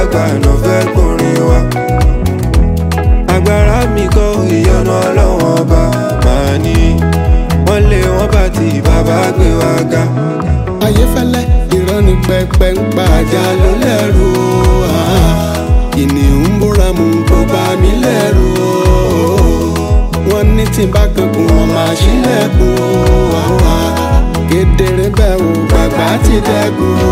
àgbà náà fẹ́ gbórin wa. agbára mi kọ́ ìyọnu ọlọ́wọ́n ọba màá ní wọ́n lé wọ́n bá ti bàbá gbé wa ga. ayéfẹ́lẹ́ ìrọ́ni pẹpẹ ń pa ajá ló lẹ́rù o ah. kìnìún búra mú kó bá mi lẹ́rù o wọ́n ní tí n bá kankun wọn máa ṣílẹ̀kùn o ah, ah. kedere bẹ́ẹ̀ o bàbá ti dẹ́kun o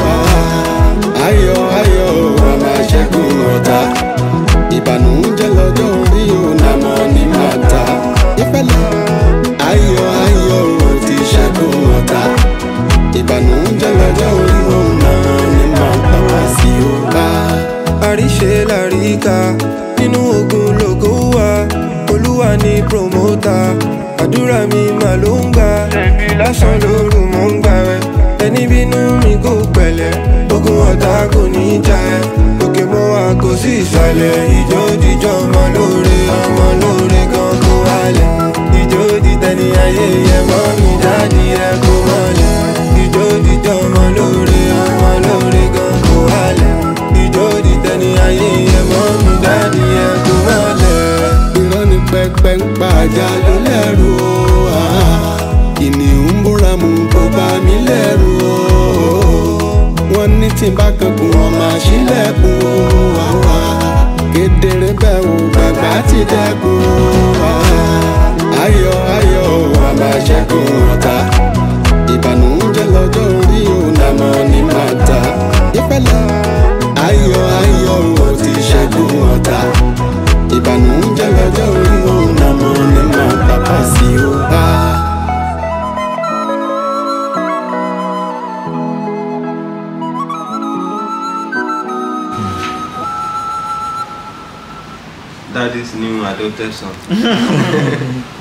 ah. ayọ̀ ayọ̀ o a máa ṣẹ́gun ọ̀tá ìbànújẹ́ lọ́jọ́ orí o nàmọ́ ní màtá ìfẹ́lẹ́ ayọ̀ ayọ̀ o ti ṣẹ́gun ọ̀tá ìbànújẹ́ lọ́jọ́ orí òun náà ni màá bá wá sí o bá. àríṣe làríkà nínú ogun lógo wa olúwa ní promota àdúrà mi mà ló ń gbà lásán lóru mò ń gbà rẹ ẹni bínú mi kò pẹ̀lẹ́ ogun ọ̀tá kò ní í jà ẹ́ òkè mọ́ wa kò sí ìsàlẹ̀ ìjó jíjọ́ ọmọ lóore ọmọ lóore gan kó wálẹ̀ ìjó dìtẹ̀ni ayé yẹ mọ́ mi jáde ẹ kó mọ́lẹ̀ ìjó jíjọ́ ọmọ lóore ọmọ lóore gan kó wálẹ̀ ìjó dìtẹ̀ni ayé yẹ mọ́ mi jáde ẹ kó mọ́lẹ̀. ìrọ́ni pẹpẹ ń pa ajá ló lẹ́rù o ah. kìnìún búra mú kó bá mi lẹ́rù o wọ́n ní tí n bá kankun wọn máa ṣílẹ̀kùn o ah, ah. kedere bẹ́ẹ̀ o bàbá ti dẹ́kun o ah. ayọ̀ ayọ̀ o a máa ṣẹ́gun ọ̀tá ìbànújẹ́ lọ́jọ́ orí o nàmọ́ ní màtá ìfẹ́lẹ́ ayọ̀ ayọ̀ o ti ṣẹ́gun ọ̀tá ìbànújẹ́ lọ́jọ́ orí o nàmọ́ ní màtá bá sí o bá. That is new adopted son.